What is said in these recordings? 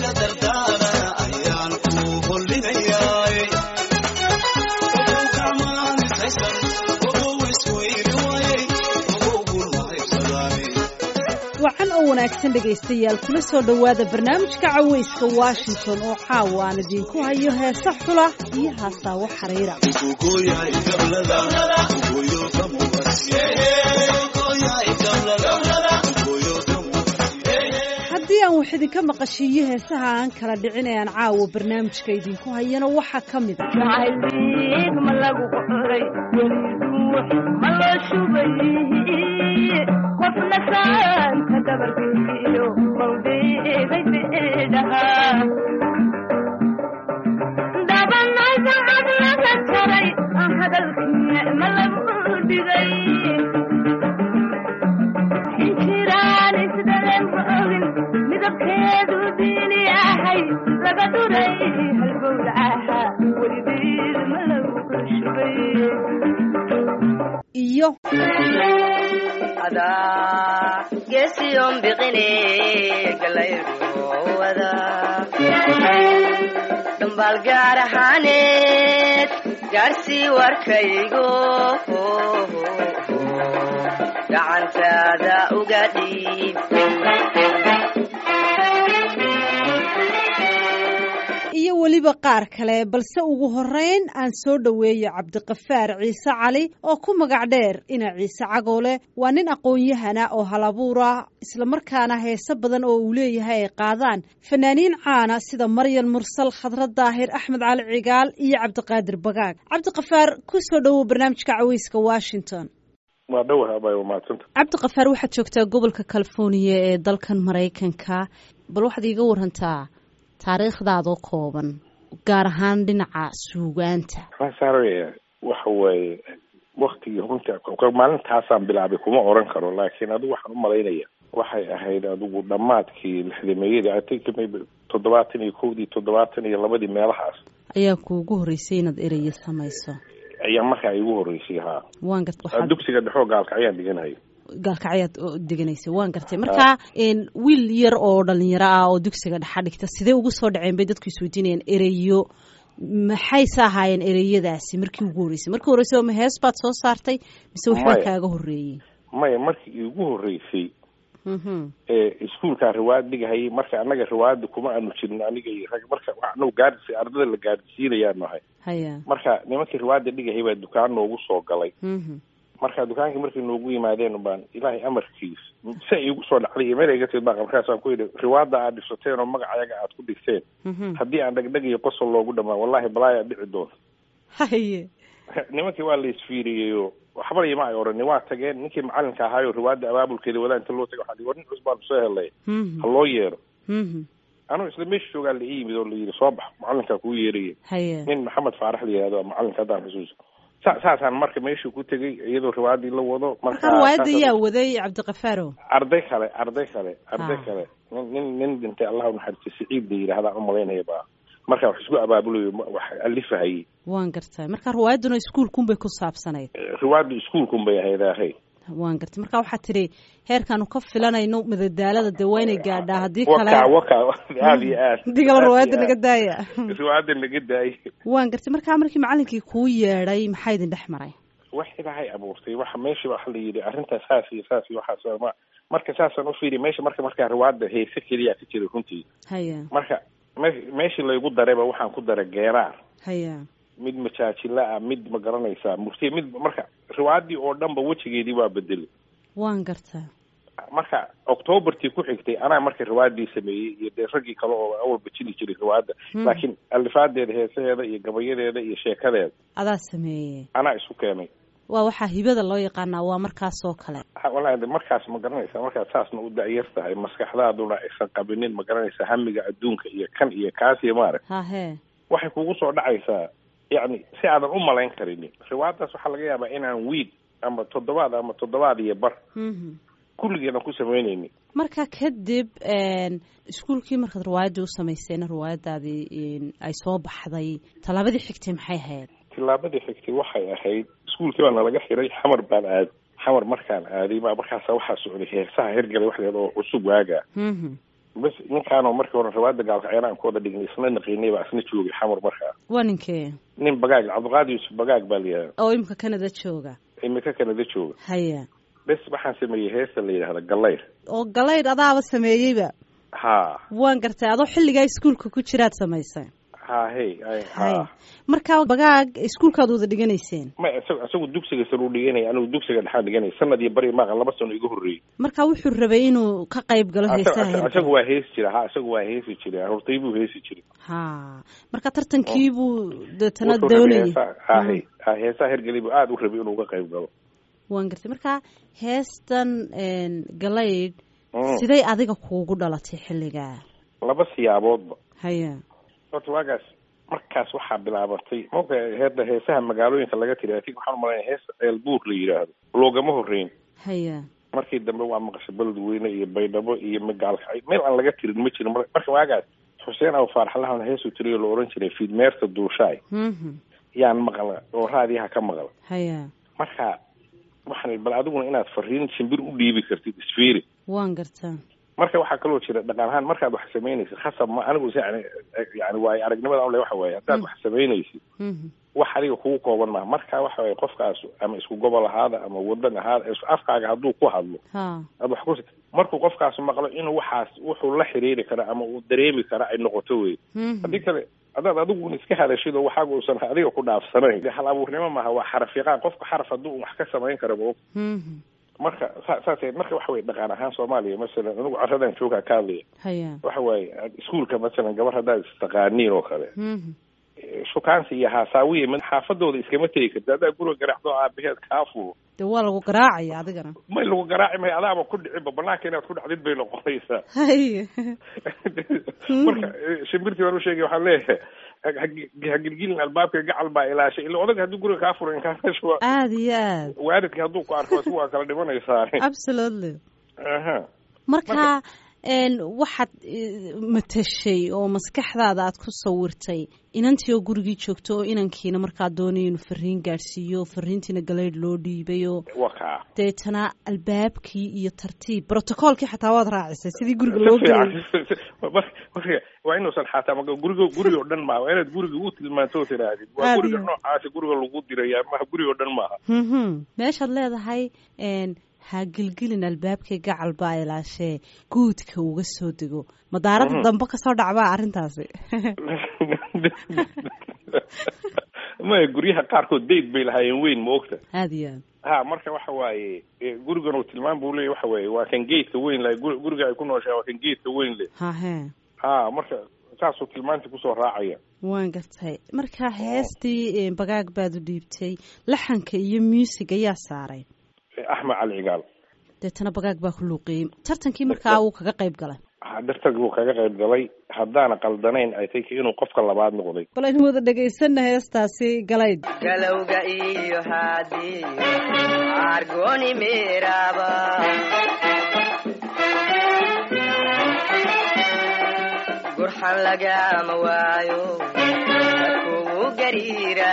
wacan oo wanaagsan dhegaystayaal kula soo dhowaada barnaamijka cawayska washington oo caawa aan idiinku hayo heesa xula iyo haasaawo xariira haddii aan wax idinka maqashiiyo heesaha aan kala dhicin ee aan caawa barnaamijka idinku hayana waxaa ka mid a ma lagu qoray ma loo shubay qofna saanta dabarkiyo mawdeeday beedhaha dabanasacad laga jaray hadalkii ma lagu dhigay xinjiraan isdhaleen ma ogin midabkeedu diini ahay laga duray halbowlacaha weligeed ma lagu shubay iyo adaa geesiyon biqine galayruwada dhambaal gaar ahaaneed gaarsii warkaygo gacantaada uga dhiib iyo weliba qaar kale balse ugu horeyn aan soo dhoweeyo cabdiqafaar ciise cali oo ku magac dheer ina ciise cagoole waa nin aqoon-yahana oo halabuura islamarkaana heese badan oo uu leeyahay ay qaadaan fanaaniin caana sida maryan mursal khadra daahir axmed cali cigaal iyo cabdiqaadir bagaag cabdiqafaar ku soo dhowow barnaamijka caweyska washington waa dhowah abay waa mahadsanta cabdiqafaar waxaad joogtaa gobolka californiya ee dalkan maraykanka bal waxaad iiga warantaa taariikhdaadoo kooban gaar ahaan dhinaca suugaanta sare waxa weeye waktigii runta maalintaasaan bilaabay kuma oran karo laakiin adigu waxaan u malaynaya waxay ahayd adigu dhammaadkii lixdameeyadii i think maybe toddobaatan iyo kowdii toddobaatan iyo labadii meelahaas ayaa kuugu horreysay inaad ereye samayso ayaa markaa igu horreysay haa waan gart waxaad dugsiga dhexoo gaalka ayaan dhiganhay gaalkacyaad deganaysa waan gartay marka wiil yar oo dhalinyaro ah oo dugsiga dhexa dhigta sidee ugu soo dhaceen bay dadku isweydiinayaan ereyo maxayse ahaayeen ereyadaasi markii ugu horreysay markii horreysay ma hees baad soo saartay mise waxbaa Maya. kaaga horreeyey maya markii igu horreysay ee iskuulkaa riwaayad dhigahayay marka annaga riwaayadda kuma aanu jirin aniga iyo rag marka wax anagu gaadhis ardada la gaadhsiinayaanu ahay haya marka nimankii riwaayadda dhigahayay baa dukaan noogu soo galay Mhm. marka dukaankii markay noogu yimaadeen baan ilaahay amarkiis si ay igu soo dhacday iyo meel ay ga timid baan markaasaan ku yidhi riwaadda aad dhisateen oo magacayaga aad ku dhigteen Mhm. haddii aan dhegdheg iyo qosol loogu dhamaan wallahi balaayaa dhici doonta haye nimankii waa la isfiiriyeyo waxba ima ay odhanin waa tageen ninkii macalinka ahaayo riwaadda abaabulkeeda wadaa inta loo tagay waxaa war nin cusub baanu soo helay Mhm. ha loo yeero Mhm. anuu isla meesha joogaa la ii yimid oo la yidhi soo bax macalinkaa kuu yeeraya haye nin maxamed faarax la yihahdo macalinka haddaan xusuuso sa saasaan marka meeshii ku tegey iyadoo riwaayaddii la wado marka riwaayadda saasaan- yaa waday cabdiqafaarow arday kale arday kale arday Ah. kale nin nin nin dhintay allah u naxariisto siciid la yidhahdaan u malaynaya baa marka wax isku abaabulayo ma- wax alifahayay waan gartay marka riwaayadduna iskuulkunbay ku saabsanayd riwaayaddu iskuulkun bay ahayd ahay waan gartay marka waxaad tidhi heerkaanu ka filanayno madadaalada dee waa inay gaadhaa haddii waka kale waka aada iyo aad haddii kale riwaayadda Aad iyo naga aad. daaya riwaayadda naga daayay waan gartay markaa markii macalinkii kuu yeedhay maxaa idin dhex maray wax ilaahay abuurtay waxa meesha waxa la yidhi arrintaas saas iyo saas iyo waxaas ma marka saasaan u fiiriy meesha marka markaa riwaayadda heese keliya ka jiray runtii haya marka me- meeshii laygu darayba waxaan ku daray geeraar haya mid majaajila ah mid ma garanaysaa murtiya mid marka riwaayaddii oo dhanba wejigeedii waa bedelay waan gartaa marka octobartii ku xigtay anaa marka riwaayaddii sameeyey iyo dee raggii kale oo awalba jili jiray riwaayadda Hmm. laakiin alifaadeeda heesaheeda iyo gabayadeeda iyo sheekadeeda adaa sameeyey anaa isu keenay waa waxaa hibada loo yaqaanaa waa markaasoo kale Ha, wallaahi de markaas ma garanaysaa markaad saasna u da'yar tahay maskaxdaaduna aysan qabinin ma garanaysaa hamiga adduunka iyo kan iyo kaas iyo maarag hahee waxay kugu soo dhacaysaa yacni si aadan u malayn karinin riwaayaddaas waxaa laga yaabaa inaan wiid ama toddobaad ama toddobaad iyo bar Mhm. kulligeena ku samaynaynin marka kadib een, iskuulkii markaad riwaayaddii u samaysayna riwaayaddaadii een, ay soo baxday tallaabadii xigtay maxay ahayd tillaabadii xigtay waxay ahayd iskuulkii baa nalaga xiray xamar baan aaday xamar markaan aaday baa markaasa waxaa socday heesaha hergalay wax leed oo cusub waagaa Mhm. bas ninkaanoo markii hore rawaada gaalkacyaana aan ku wada dhignay isna naqiinay baa isna joogay xamar markaa waa ninkee nin bagaag cabdiqaadir yuusuf bagaag baa la yidhahda oo imika canada jooga imika kanada jooga haya bes waxaan sameeyey heesta la yidhahda gallayr oo galaydh adaaba sameeyeyba ha waan gartay adoo xilligaa iskuulka ku jiraad samaysay ha hey ay haya ha markaa bagaag iskuulkaad wada dhiganayseen ma isagu isagu dugsiga sare u dhiganaya anigu dugsiga dhexaan dhiganaya sanad iyo bari maaqa laba sano iga horreeyey markaa wuxuu rabay inuu ka qayb galo heesaha Isaga- hergela isagu waa heesi jira ha isagu waa heesi jiray hortay buu heesi jiray ha marka tartankii buu deetana Wuxuu rabay doonayay heesaa- ha hey ha heesaha hergeli buu aada u rabay inuu uga qayb galo waan gartay marka heestan galaydh Mm. siday adiga kuugu dhalatay xilligaa laba siyaaboodba haya horta waagaas markaas waxaa bilaabatay marka heeda heesaha magaalooyinka laga tiri atig waxaan umalaya hees ceelbuur la yidhaahdo loogama horreyn haya markii dambe waa maqasho beledweyne iyo baydhabo iyo magaalkacyo meel aan laga tirin ma jirin mar- marka waagaas xuseen aw faaraxlahan heesuu tiriyo la ohan jiray fiidmeerta duushaay mhm yaan maqla oo raadiyaha ka maqla haya marka waxaan bal adiguna inaad fariin shimbir u dhiibi kartid isfiiri waan gartaa marka waxaa kaloo jira dhaqan ahaan markaad wax samaynaysid khasab ma anigu yani yani waayo aragnimada ale waxa waaye haddaad wax samaynaysid mhm wax adiga kugu kooban maha marka waxa waye qofkaas ama isku gobol ahaada ama wadan ahaada is- afkaaga hadduu ku hadlo ha aad wax ku markuu qofkaas maqlo inuu waxaas wuxuu la xiriiri kara ama uu dareemi kara ay noqoto wey mhm haddii kale haddaad adigu iska hadashid oo waxaaga uusan adiga ku dhaafsanayn dee hal abuurnimo maaha waa xaraf yaqaan qofka xaraf hadduu wax ka samayn kara ma og mhm marka sa- saas marka waxa weye dhaqan ahaan soomaaliya masalan anigu caradan joogaa ka hadlaya haya waxa waaye iskuulka masalan gabar haddaad istaqaaniin oo kale mhm shukaansi iyo haasaawiya mid xaafadooda iskama tegi karti haddaa guriga garaacdo aabaheed kaa fulo dee waa lagu garaacaya adigana may lagu garaaci mayo adaaba ku dhiciba banaanka inaad ku dhacdid bay noqonaysaa haya marka eh, shimbirtii baan usheegay waxaan leeyahay ha- ha- ha gilgilin albaabka gacal baa ilaashay ila odaga haddii guriga kaa furan kaasha waa aada iyo aad waalidka hadduu ku arko isku waa kala dhimanaysaa absolutely aha marka een waxaad eh, matashay oo maskaxdaada aad ku sawirtay inantii oo gurigii joogto oo inankiina markaa doonaya inuu fariin gaadhsiiyo fariintiina galeydh loo dhiibay oo waa kaa deetana albaabkii iyo tartiib brotocoolkii xataa waad raacisay sidii guriga si loo fiican gelay Mar- marka waa inuusan xataa maga guriga guriga oo dhan maaha waa inaad guriga u tilmaanto oo tidhaahdid waa Aad guriga iyo- noocaasi guriga lagu diraya maha guriga oo dhan maaha mhm meeshaad leedahay een ha gilgilin albaabkii gacal baa ilaashee guudka uga soo dego madaarada Mhm. dambe kasoo dhacbaa arrintaasi maya guryaha qaarkood dayd bay lahaayeen weyn ma ogta aada iyo aad ha marka waxa waaye eh, gurigan uu tilmaan buu leeyahy waxa waaye waa kan geedka weyn lahay gur- guriga ay ku nooshahay waa kan geedka weyn leh hahee ha marka saasuu tilmaantii kusoo raacaya waan gartay marka heestii eh, bagaag baad u dhiibtay laxanka iyo muusig ayaa saaray Eh, axmed cali cigaal deetana bagaag baa ku luuqiyey tartankii markaa uu kaga qayb galay ha dartag buu kaga qayb galay haddaana qaldanayn ay tay inuu qofka labaad noqday bal aynu wada dhagaysana heestaasi galayd galowga iyo haadiyo argoni meeraba gurxan lagama waayo kugu gariira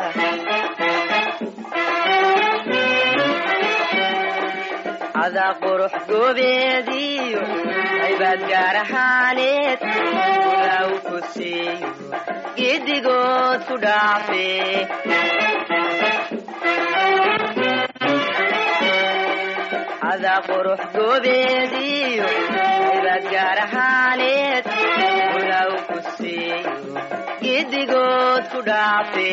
cadaa qurux goobeediyo aybaad gaar ahaaneed ulaaw ku siiyo giddigood ku dhaafe cadaa qurux goobeediyo aybaad gaar ahaaneed ulaaw ku siiyo giddigood ku dhaafe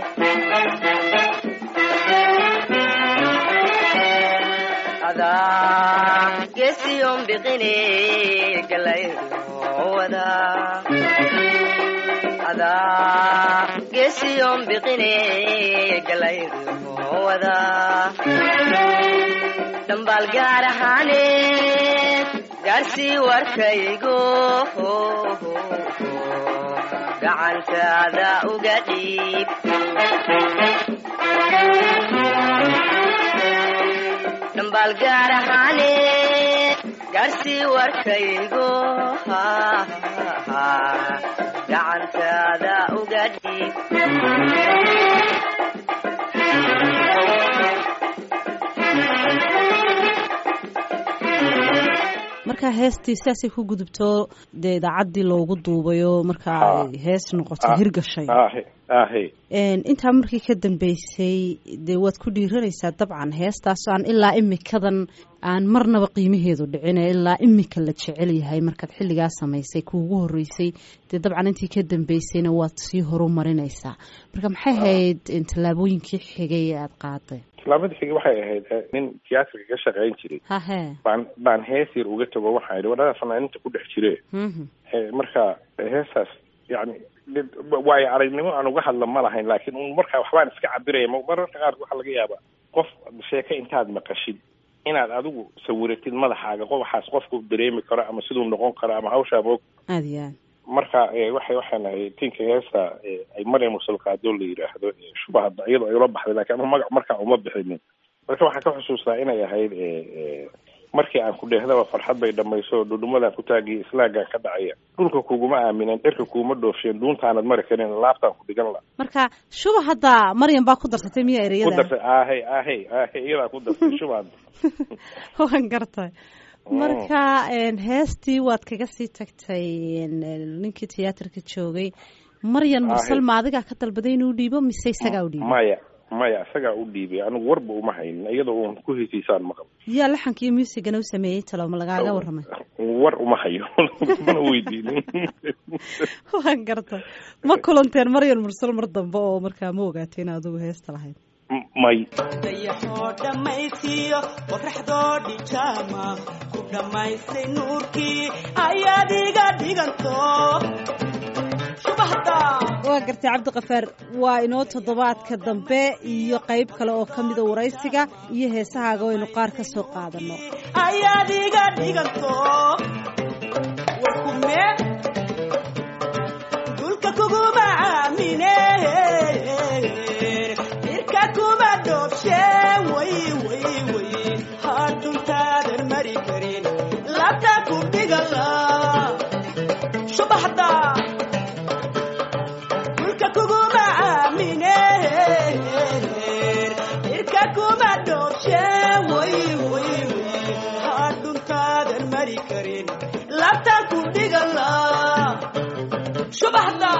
adaa gesiyon biqine galaydowada adaa gesiyon biqine galaydowada dhambaal gaar ahaaneed gaarsii warkaygo gacantaada uga dhiib dhambaal gaar ahaaneed gaarsii warkaygo gacantaada uga dhiib marka markaa heestii sidaasay ku gudubto dee idaacaddii loogu duubayo markaa Ha. ay hees noqoto Ah. hirgashay ahe ahe intaa markii ka dambeysay dee waad ku dhiiranaysaa dabcan heestaas aan ilaa imikadan aan marnaba qiimaheedu dhicin ee ilaa imika la jecel yahay markaad xilligaa samaysay kuugu horeysay dee dabcan intii ka dambeysayna waad sii horumarinaysaa marka maxay ahayd tallaabooyinkii xigay ee aada qaaday islaamada xigi waxay ahayd eh, nin tiyaatarka ka shaqayn jiray hahe baan baan hees yar uga tago waxaa idhi wadhada fanaaninta ku dhex jire Mhm. Eh, marka heestaas yani did- waayo aragnimo aan uga hadla ma lahayn laakiin un markaa waxbaan iska cabiraya ma- mararka qaar waxaa laga yaabaa qof sheeke intaad maqashid inaad adigu sawiratid madaxaaga qof waxaas qofku dareemi karo ama siduu noqon karo ama hawshaa moog aada iyo aad marka eh, waxay waxaan ahay tinka heesta eh, ay maryam musulqaadoo la yidhaahdo eh, shubahada iyadoo ay ula baxday laakiin anu magac markaa uma bixinin marka waxaan ka xusuustaa inay ahayd eh, eh, markii aan ku dheehdaba farxad bay dhamayso dhudhumadaan ku taagiya islaagaan ka dhacaya dhulka kuguma aaminen dherka kuuma dhoofsheen duuntaanad mari karin laabtaan ku dhigan la marka shuba hadda maryam baa ku darsatay miya ku ereyada darsay aahey aahey aahey iyadaa ku darsay shubahada waan gartay marka een, heestii waad kaga sii tagtay een, ninkii tiyaatarka joogay maryan mursal Ahe. ma adigaa ka dalbaday inuu dhiibo mise isagaa u dhiibay maya maya isagaa u dhiibay anigu warba uma haynin iyadoo uun ku hesiisaan maqal yaa laxanka iyo muusigana u sameeyey talo ma lagaaga warramay war uma hayo mana weydiinin waan gartay ma kulanteen maryan mursal mar dambe oo markaa ma ogaatay in adigu heesta lahayd M- may dayaxoo dhammaystiyo qoraxdoo dhijaama ku dhammaystay nuurkii ayaad iga dhiganto shubahda waa gartay cabdiqafaar waa inoo toddobaadka dambe iyo qayb kale oo ka mida waraysiga iyo heesahaaga oo aynu qaar ka soo qaadanno ayaad iga dhiganto warkume dulka kuguma aamine irka kuma dhoobshe way way way hadhuntaadan mari karin labta ku dhigala subaxda dulka kuguma aamine irka kuma dhoobshe way way way hadhuntaadan mari karin labta ku dhigala subaxda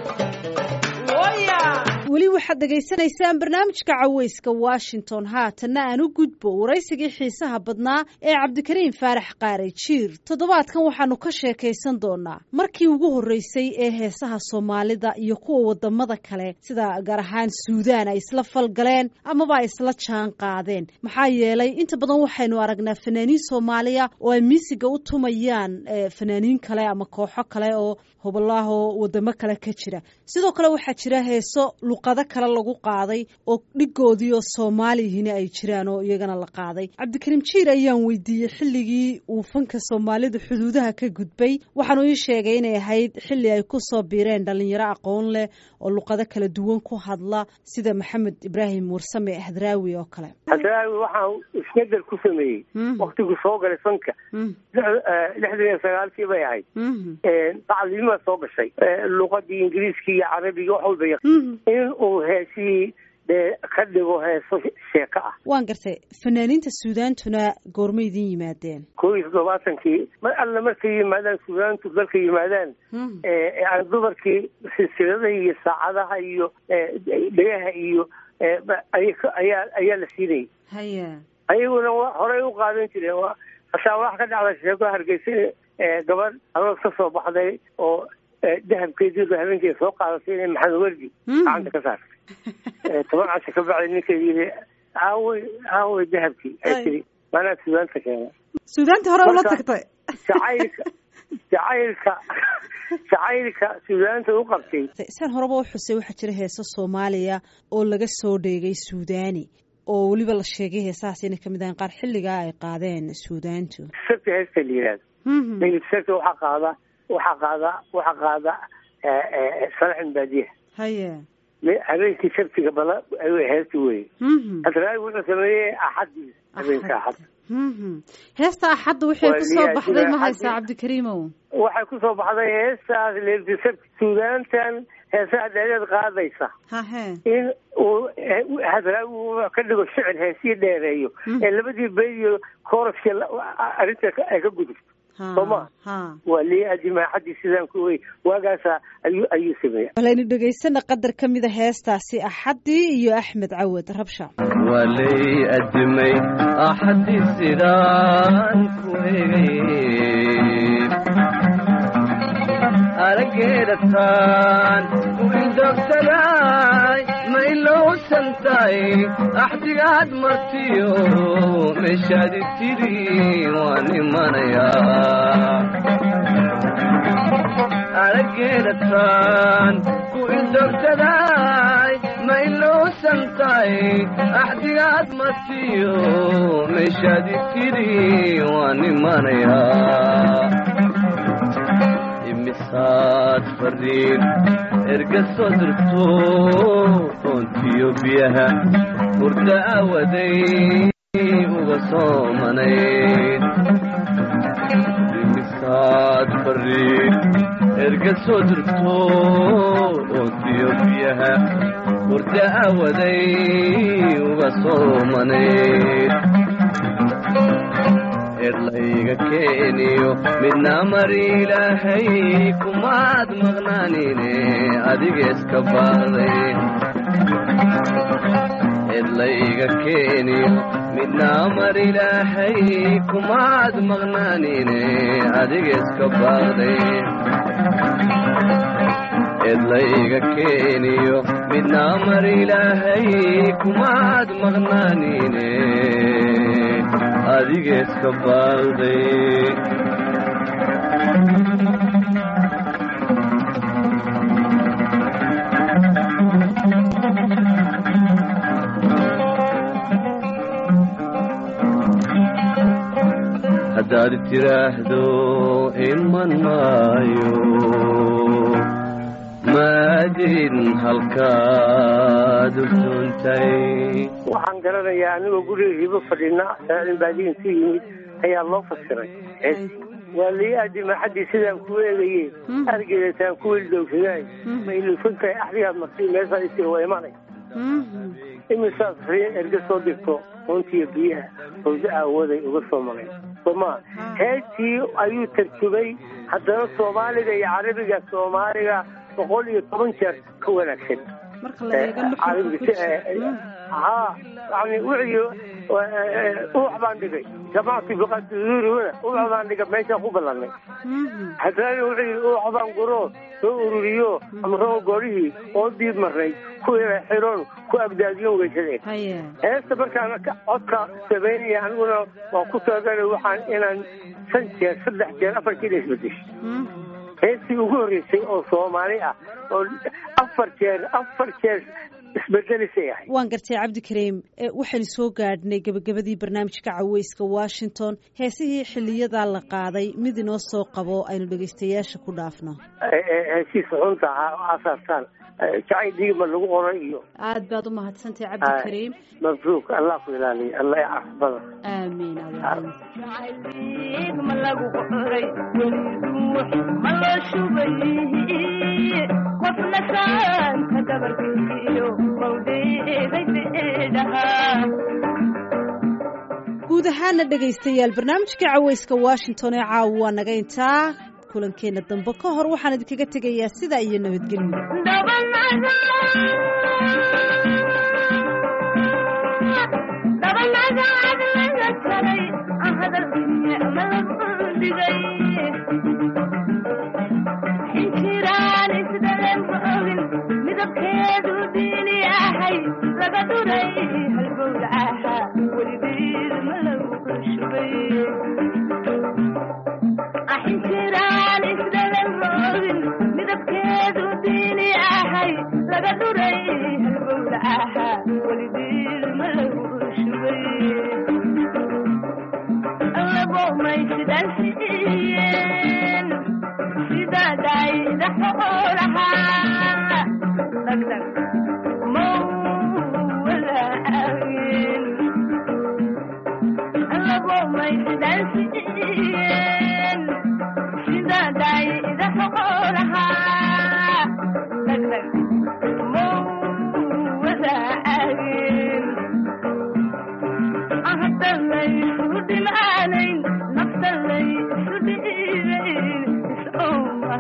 waya weli waxaad dhegaysanaysaan barnaamijka caweyska washington haatanna aan u gudbo waraysigii xiisaha badnaa ee cabdikariim faarax qaare jiir toddobaadkan waxaanu ka sheekaysan doonaa markii ugu horreysay ee heesaha soomaalida iyo kuwa wadamada kale sida gaar ahaan suudaan ay isla falgaleen amaba ay isla jaan qaadeen maxaa yeelay inta badan waxaynu aragnaa fanaaniin soomaaliya oo ay miisiga u tumayaan eh, fanaaniin kale ama kooxo kale oo hobolaho wadamo kale ka jira sidoo kale waxaa jira heeso luqado kale lagu qaaday oo dhigoodii oo soomaaliyihina ay jiraan oo iyagana la qaaday cabdikariim jiir ayaan weydiiyey xilligii uu fanka soomaalida xuduudaha ka gudbay waxaanu ii sheegay inay ahayd xilli ay ku soo biireen dhalinyaro aqoon leh oo luqado kala duwan ku hadla sida maxamed ibraahim warsame hadraawi oo kale hadraawi waxaa isbedel ku sameeyey Mhm. waktiguu soo galay fanka Mhm. lix- eh, lixdan iyo sagaalkii bay ahayd Mhm. bacdinimaa soo gashay Eh, luqadii ingiriiskii iyo carabigii wax walba yaq Mhm. in uu heesihii dee ka dhigo heeso sheeko ah waan gartay fanaaniinta suudaantuna goormay idin yimaadeen koo iyo toddobaatankii mar alle markay yimaadaan suudaantu dalka yimaadaan Mhm. eh, yani dumarkii silsiladaha iyo saacadaha iyo eh, dhegaha iyo eh, ba- ay- ayaa ayaa la siinayay haya ayaguna wa- horey u qaadan jireen waa hataa wax ka dhacda sheeko hargeysa ee gabadh aroos ka soo baxday oo eh, dahabkeediiba habeenkeeda soo qaadatay inay maxamed werdi Mm. gacanta ka saartay Eh, toban casho ka bacdi ninkeedi yidhi aawey aawey dahabkii ay Ay. tiri maanaa suudaanta keena suudaanta hore ula Marka- tagtay jacaylka jacaylka jacaylka suudaanta u qabtay saan horeba u xusay waxaa jira heeso soomaaliya oo laga soo dheegay suudaani oo weliba la sheegay heesahaas inay kamid ahayn qaar xilligaa ay qaadeen suudaantu sabti heesta la yidhahdo Mhm. hilib sabti waxaa qaada waxaa qaada waxaa qaada eh, eh, salaxin baadiyaha haya Me- habeenkii sabtiga bala ayuu heesti weye Mhm. hadraawi wuxuu sameeyey axadii habeenka axad Mhm. heesta axadda waxay Waa ku soo liyaa baxday jira ma haysaa axadii. cabdikariimow waxay ku soo baxday heestaas leelti sabti suudaantan heesaha dheereed qaadaysa hahe in uu eh, hadraawi uu ka dhigo shicir heesii dheereeyo Mm. ee labadii bey iyo kooraskii la- arrinta ka- ay ka gudubto Ha, soo ma ha waa lii adimaa xaddii sidaan ku wey waagaasa ayuu ayuu sameeya balaynu dhegaysana qadar ka mida heestaasi axaddii iyo axmed cawad rabsha walay adimay axadii sidaan ku egay araggeedataan ku indogsaday ma ilowsantahay axdigaad martiyo meeshaadi tidhi waan imanayaa araggeedataan ku indogsaday ma ilowsantahay axdigaad martiyo meeshaadi tidhi waan imanayaa imisaad fariin erga soo dirto oontiyo biyaha hurda aawaday uga soomanayd imisaad fariin erga soo dirto oontiyo biyaha hurda aawaday uga soomanayd erlayga keeniyo midna mar ilaahay kumaad maqnaanine adigeeska baaday erlayga keeniyo midna mar ilaahay kumaad maqnaanine adigeeska baaday edlayga keeniyo midna mar ilaahay kumaad maqnaanine adigeeska baalday haddaad tiraahdo iman maayo maadin halkaad utuuntay waxaan garanayaa anigoo guriga hibo fadhina saain baadiin ku yimid ayaa loo fasiray waa lii aadima xaddii sidaan ku eegaye argeedataan ku wildowsadaay ma ilusantahay axdigaad marti meeshaa isii waa imanay imisaas riin erga soo dirto runtiiyo biyaha howda aawaday uga soo maray sooma heestii ayuu tarjumay haddana soomaaliga iyo carabiga soomaaliga boqol iyo toban jeer ka wanaagsan marka la eego nuxurka haa yani wixii ubax baan dhigay jamactu biqaduruna ubax baan dhigay meeshaan ku ballanay haddana wixii ubax baan guro soo ururiyo amroo goorihii oo diid marnay ku xiroon ku abdaadiyon weysadeen haye heesta markaan codka samaynaya aniguna waan ku talagalay waxaan inaan shan jeer saddex jeer afar jeer isbedesho heestii ugu horreysay oo soomaali ah oo afar jeer afar jeer isbedelisay ahay waan gartay cabdikariim e, waxaynu soo gaadhnay gebagabadii barnaamijka caweyska washington heesihii xiliyadaa la qaaday mid inoo soo qabo aynu dhegaystayaasha ku dhaafno heshiisa xunta asaastaan jacayl dhiigma lagu qoray iyo aad baad u mahadsantahay cabdikariim mabruuk allah ku ilaaliya allah ya cafbada aamiin aamiin ma lagu qoray weli ruux ma loo shubay qofna saanka dabarkiyo mawdeeday beedhahaa guud ahaana dhegaystayaal barnaamijka caweyska washington ee caawa waa naga intaa kulankeenna dambe ka hor waxaan idinkaga tegayaa sidaa iyo nabadgelyo midabkeedu diini ahay laga duray halbowla ahaa weligeed ma lagu shubay axintiraan isdhalan roogin midabkeedu diini ahay laga duray halbowla ahaa weligeed ma lagu shubay labo maysidaan siiyeen sidadayda xoolahaa dhagdhag mawalaagin labo maysidaan siiyeen sidadayda xoolahaa dhagdhag mawalaagin hadda laysu dhimaanayn nafta laysu dhihi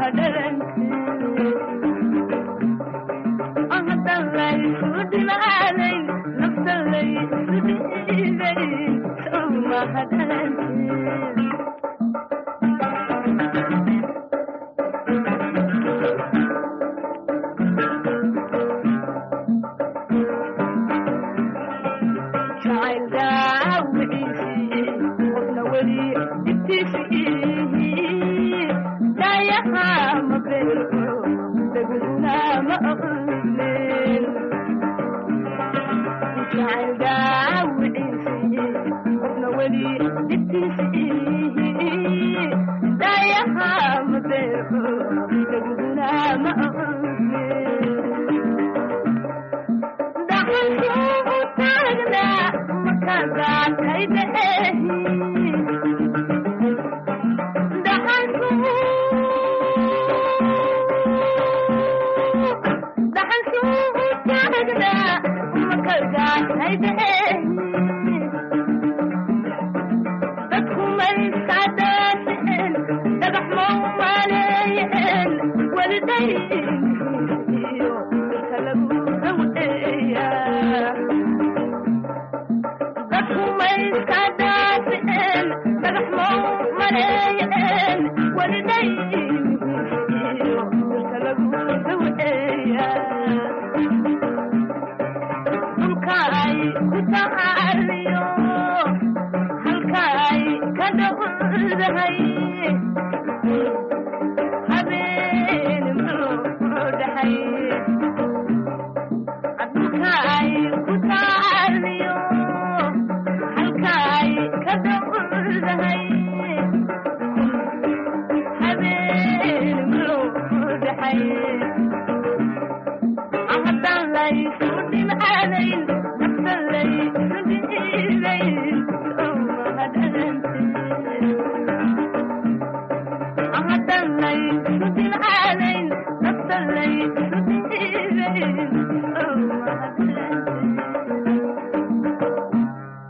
Halkaay ka dawdahay